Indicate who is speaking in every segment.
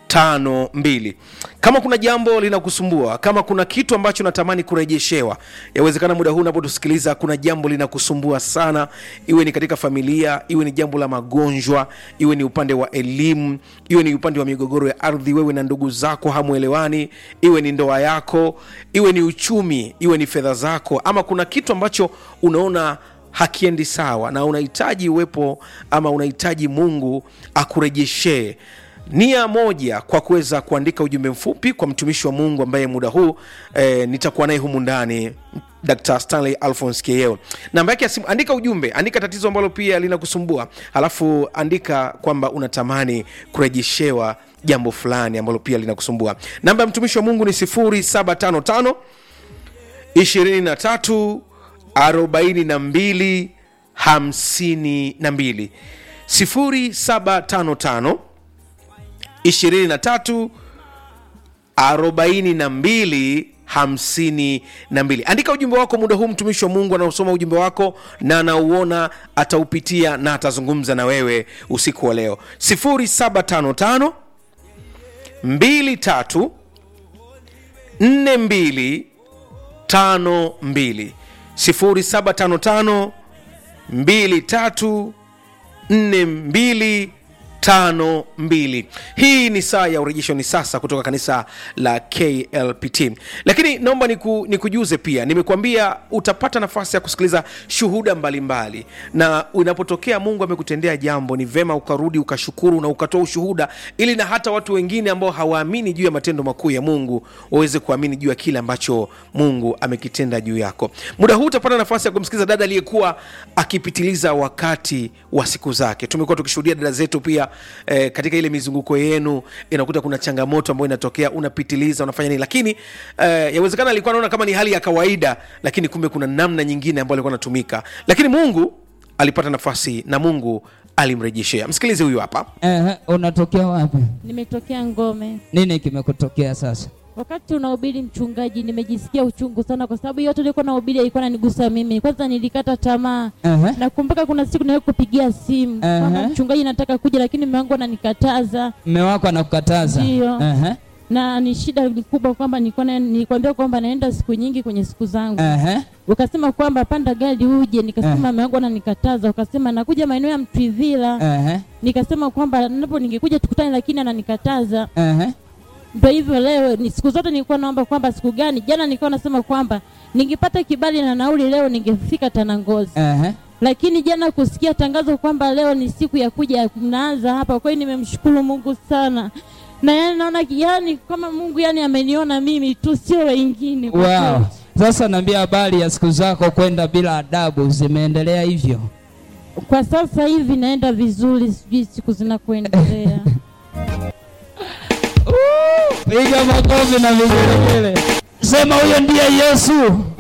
Speaker 1: tano mbili kama kuna jambo linakusumbua kama kuna kitu ambacho natamani kurejeshewa yawezekana muda huu unapotusikiliza kuna jambo linakusumbua sana iwe ni katika familia iwe ni jambo la magonjwa iwe ni upande wa elimu iwe ni upande wa migogoro ya ardhi wewe na ndugu zako hamwelewani iwe ni ndoa yako iwe ni uchumi iwe ni fedha zako ama kuna kitu ambacho unaona hakiendi sawa na unahitaji uwepo ama unahitaji mungu akurejeshee nia moja kwa kuweza kuandika ujumbe mfupi kwa mtumishi wa mungu ambaye muda huu eh, nitakuwa naye humu ndani dr stanley alphons keo namba yake ya simu andika ujumbe andika tatizo ambalo pia linakusumbua halafu andika kwamba unatamani kurejeshewa jambo fulani ambalo pia linakusumbua namba ya mtumishi wa mungu ni 755 23 42 52 0755 23 42 52 andika ujumbe wako muda huu mtumishi wa mungu anaosoma ujumbe wako na anauona ataupitia na atazungumza na wewe usiku wa leo 0755 23 42 52 0755 23 42 tano mbili hii ni saa ya urejesho ni sasa kutoka kanisa la klpt lakini naomba niku, nikujuze pia nimekuambia utapata nafasi ya kusikiliza shuhuda mbalimbali mbali. na unapotokea mungu amekutendea jambo ni vema ukarudi ukashukuru na ukatoa ushuhuda ili na hata watu wengine ambao hawaamini juu ya matendo makuu ya mungu waweze kuamini juu ya kile ambacho mungu amekitenda juu yako muda huu utapata nafasi ya kumsikiliza dada aliyekuwa akipitiliza wakati wa siku zake tumekuwa tukishuhudia dada zetu pia eh, katika ile mizunguko yenu inakuta kuna changamoto ambayo inatokea unapitiliza unafanya nini lakini eh, yawezekana alikuwa anaona kama ni hali ya kawaida lakini kumbe kuna namna nyingine ambayo alikuwa anatumika lakini mungu alipata nafasi na mungu alimrejeshea msikilize huyu hapa
Speaker 2: Ehe, unatokea wapi?
Speaker 3: Nimetokea Ngome.
Speaker 2: Nini kimekutokea sasa?
Speaker 3: Wakati unahubiri mchungaji, nimejisikia uchungu sana, kwa sababu yote ulikuwa nahubiri ilikuwa nanigusa mimi. Kwanza nilikata tamaa.
Speaker 2: Ehe,
Speaker 3: Nakumbuka kuna siku niliwahi kupigia simu
Speaker 2: Ehe.
Speaker 3: kwamba mchungaji nataka kuja, lakini mume wangu ananikataza,
Speaker 2: mme wako anakukataza?
Speaker 3: Ndiyo.
Speaker 2: Ehe,
Speaker 3: na ni shida ni kubwa kwamba nilikuwa na- nilikwambia kwamba naenda siku nyingi kwenye siku zangu.
Speaker 2: ehe,
Speaker 3: Ukasema kwamba panda gari uje, nikasema
Speaker 2: Eh.
Speaker 3: mume wangu ananikataza. Ukasema nakuja maeneo ya Mtwivila,
Speaker 2: ehe,
Speaker 3: nikasema kwamba napo ningekuja tukutane, lakini ananikataza.
Speaker 2: ehe.
Speaker 3: Ndio hivyo leo ni siku zote nilikuwa naomba kwamba siku gani, jana nilikuwa nasema kwamba ningepata kibali na nauli leo ningefika Tanangozi,
Speaker 2: Ehe.
Speaker 3: lakini jana kusikia tangazo kwamba leo ni siku ya kuja mnaanza hapa, kwa hiyo nimemshukuru Mungu sana na yani naona yani kama Mungu yani ameniona mimi tu, sio wengine. kwa
Speaker 2: Wow.
Speaker 3: kweli.
Speaker 2: Sasa naambia habari ya siku zako kwenda bila adabu zimeendelea hivyo.
Speaker 3: Kwa sasa hivi naenda vizuri, sijui siku zinakuendelea.
Speaker 2: Piga makofi na vigelegele. Sema huyo ndiye Yesu.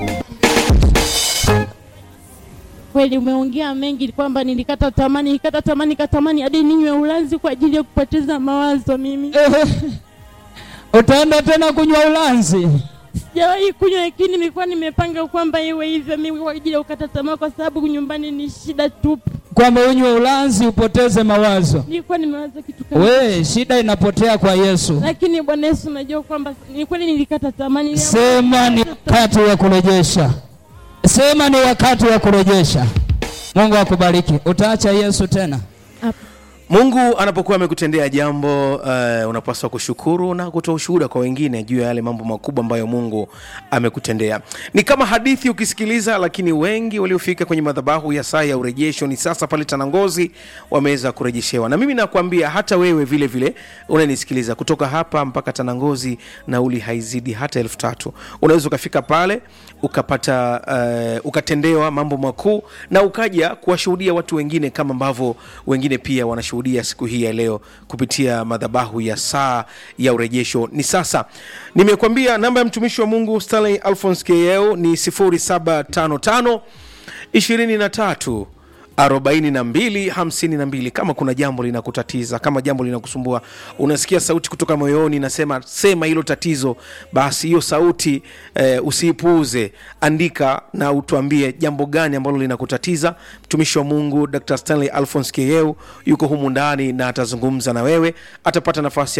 Speaker 3: Kweli umeongea mengi kwamba nilikata tamani, nilikata tamani, nikatamani hadi ninywe ulanzi kwa ajili ya kupoteza mawazo mimi.
Speaker 2: Ehe. Utaenda tena kunywa ulanzi?
Speaker 3: Sijawahi kunywa, lakini nilikuwa nimepanga kwamba iwe hivyo mimi kwa ajili ya kukata tamaa, kwa sababu nyumbani ni shida tupu.
Speaker 2: Kwamba unywe ulanzi upoteze mawazo?
Speaker 3: Nilikuwa nimewaza kitu kama
Speaker 2: We, shida inapotea kwa Yesu.
Speaker 3: lakini Bwana Yesu, unajua kwamba ni kweli nilikata tamaa. Niliamua-
Speaker 2: Sema ni wakati wa kurejesha. Sema ni wakati wa kurejesha. Mungu akubariki. Utaacha Yesu tena?
Speaker 3: Hapa.
Speaker 1: mungu anapokuwa amekutendea jambo uh, unapaswa kushukuru na kutoa ushuhuda kwa wengine juu ya yale mambo makubwa ambayo mungu amekutendea ni kama hadithi ukisikiliza lakini wengi waliofika kwenye madhabahu ya saa ya urejesho ni sasa pale tanangozi wameweza kurejeshewa na mimi nakwambia hata wewe vile vile unanisikiliza kutoka hapa mpaka tanangozi nauli haizidi hata elfu tatu unaweza ukafika pale ukapata uh, ukatendewa mambo makuu na ukaja kuwashuhudia watu wengine kama ambavyo wengine pia wanashuhudia siku hii ya leo kupitia madhabahu ya saa ya urejesho ni sasa nimekwambia namba ya mtumishi wa mungu stanley alphons keo ni 0755 23 42 52 kama kuna jambo linakutatiza kama jambo linakusumbua unasikia sauti kutoka moyoni nasema sema hilo tatizo basi hiyo sauti eh, usiipuuze andika na utuambie jambo gani ambalo linakutatiza mtumishi wa mungu dr stanley alphons keu yuko humu ndani na atazungumza na wewe atapata nafasi